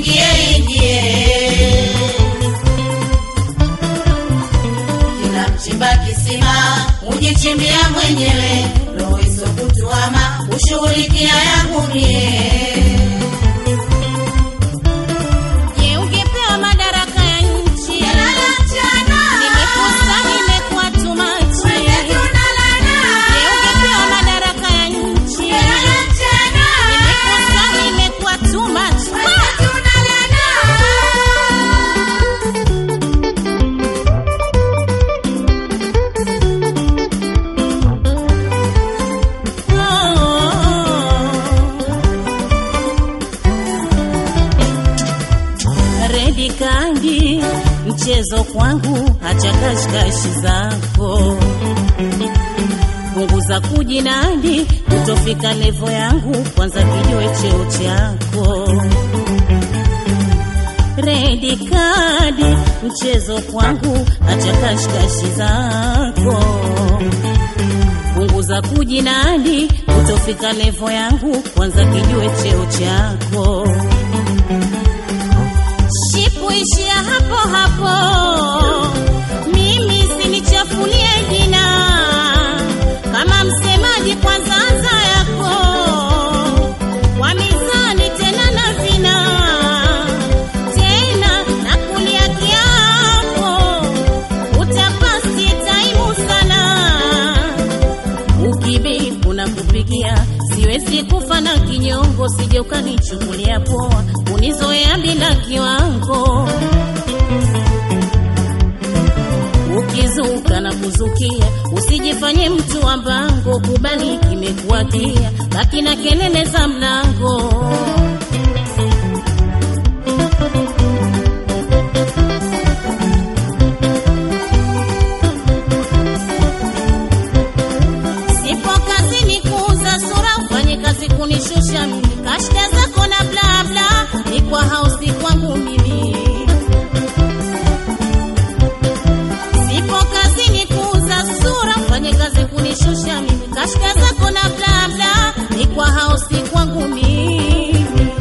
usiingie ingie. Kila mchimba kisima ujichimbia mwenyewe, roho isokutuama ushughulikia yangu mie. Je, ungepewa madaraka ya nchi? Lala mchana, Nimekosa, nimekuwa too much. wenzetu nalala. Je, ungepewa madaraka ya nchi? Lala mchana, Nimekosa, nimekuwa too much. wenzetu nalala. Redi kandi mchezo kwangu, hacha kashikashi zako, punguza kujinadi, kutofika levo yangu, kwanza kijue cheo chako. Redi kadi mchezo kwangu, hacha kashikashi zako, punguza kujinadi, kutofika levo yangu, kwanza kijue cheo chako shipu ishia hapo hapo, mimi sinichafulie jina kama msemaji, kwanza anza yako kwa mizani tena na vina tena na kulia kiapo, utapasi taimu sana ukibipu na kupigia siwezi kufa na kinyongo, sije ukanichukulia poa, unizoea bila kiwango. Ukizuka na kuzukia, usijifanye mtu wa mbango, kubali kimekuwakia, baki na kelele za mlango. Sipo kazini kuuza sura, ufanye kazi kunishusha mimi, kashida zako na bla bla, ni kwa hausi kwangu mimi. Sipo kazini kuuza sura, ufanye kazi kunishusha mimi, kashida zako na bla bla, ni kwa hausi kwangu mimi.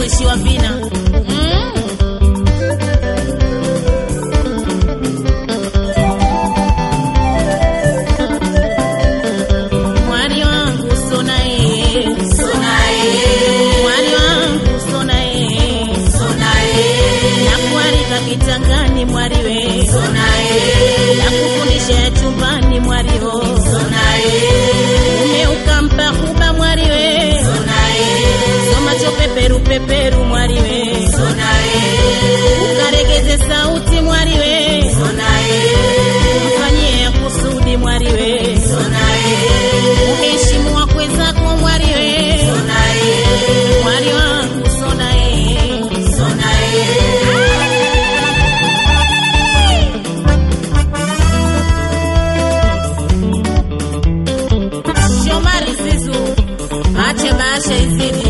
kuishiwa vina mm. mwari wangu sonae mwari wangu sonae nakualika kitangani mwariwe nakufundisha ya chumbani mwariho ume ukampa huba mwariwe somacho peperu peperu mwariwe ukaregeze sauti mwariwe mfanyie ya kusudi mwariwe uheshimu wakwe zako mwariwe mwari wangu sonae Shomari Zizu, ache maasha izidi.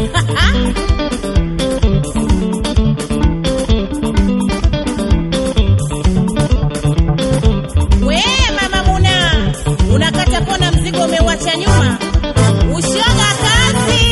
We mama Muna, unakata pona, mzigo umeuacha nyuma. Ushoga kazi.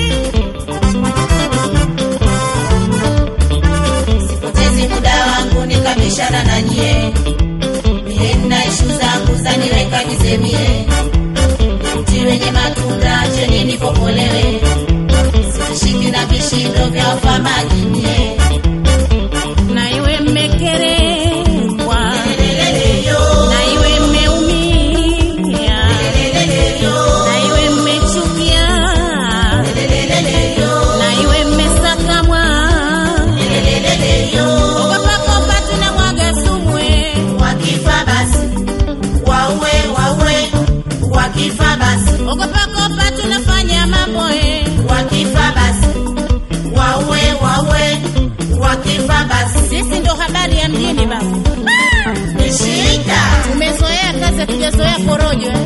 Sipotezi muda wangu nikabishana na nyie, mie nina ishu zangu zaniweka nizemie, mti wenye matunda cheni nipokolewe, sitishiki na vishindo vya wafamaji nyie. Na iwe mmekerekwa, Leleleleyo, na iwe mmeumia, leleleleyo, na iwe mmechukia, leleleleyo, na iwe mmesakamwa. leleleleyo. Ogopa kopa tunamwaga sumu eh. Wakifa basi waue, waue, wakifa basi Ogopa kopa tunafanya mambo eh. wakifa basi waue, waue, wakifa basi Sisi ndo habari ya mjini baba. ni shida. Tumezoea kazi, hatujazoea porojo